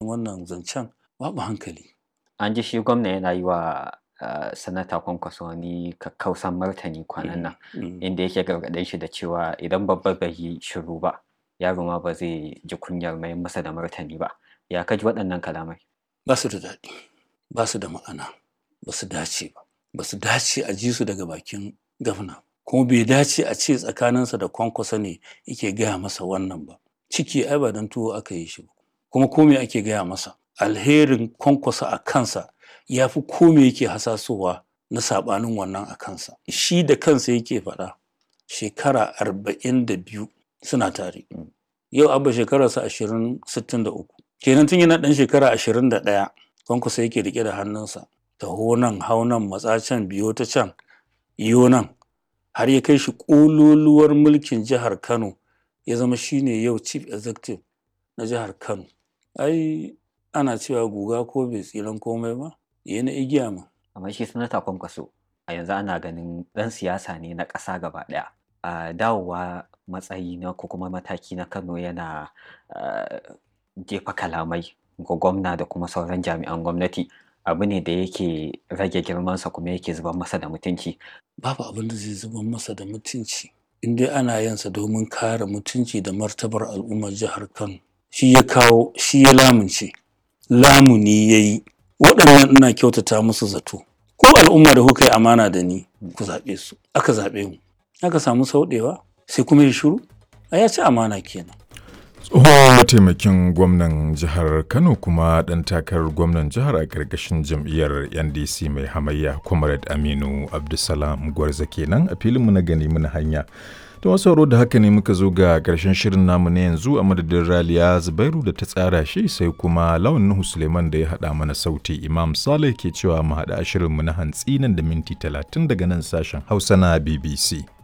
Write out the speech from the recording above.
wannan zancen babu hankali an ji shi gwamna yana yi wa uh, sanata kwankwaso wani kakkausan martani kwanan nan Mm. inda yake gargaɗin shi da cewa idan babba bai yi shiru ba yaro ma ba zai ji kunyar mai masa da martani ba ya kaji waɗannan kalamai ba su da daɗi ba su da ma'ana ba su dace ba ba su dace a ji su daga bakin gafna kuma bai dace a ce tsakaninsa da kwankwasa ne yake gaya masa wannan ba ciki ai ba don tuwo aka yi shi ba kuma ko me ake gaya masa alherin kwankwasa a kansa ya fi ko me yake hasasowa na saɓanin wannan a kansa shi da kansa yake faɗa shekara arba'in da biyu suna tare yau abba shekararsa ashirin sittin da uku kenan tun yana ɗan shekara ashirin da ɗaya kwankwasa yake riƙe da hannunsa taho nan hau nan matsa can biyo ta can iyo nan har ya kai shi ƙololuwar mulkin jihar kano ya zama shine yau chief executive na jihar kano ai ana cewa guga ko bai tsiran komai ba ya na igiya ma amma shi sanata kwankwaso a yanzu ana ganin ɗan siyasa ne na ƙasa gaba ɗaya a dawowa matsayi na ko kuma mataki na kano yana ah, jefa kalamai ga gwamna da kuma sauran jami'an gwamnati abu ne da yake rage girmansa kuma yake zubar masa da mutunci babu abin da zai zubar masa da mutunci in dai ana yansa domin kare mutunci da martabar al'ummar jihar kano shi ya kawo shi ya lamunce lamuni ya yi waɗannan ina kyautata musu zato ko al'umma da kuka yi amana da ni ku zaɓe su aka zaɓe mu aka samu sauɗewa sai kuma ya shiru a ya ci amana kenan tsohon mataimakin gwamnan jihar kano kuma ɗan takarar gwamnan jihar a ƙarƙashin jam'iyyar ndc mai hamayya comrade aminu abdulsalam gwarza kenan a filinmu na gani muna hanya ta wasu sauraro da haka ne muka zo ga ƙarshen shirin namu na yanzu a madadin raliya zubairu da ta tsara shi sai kuma lawan nuhu suleiman da ya haɗa mana sauti imam saleh ke cewa mu haɗa shirinmu na hantsi nan da minti talatin daga nan sashen hausa na bbc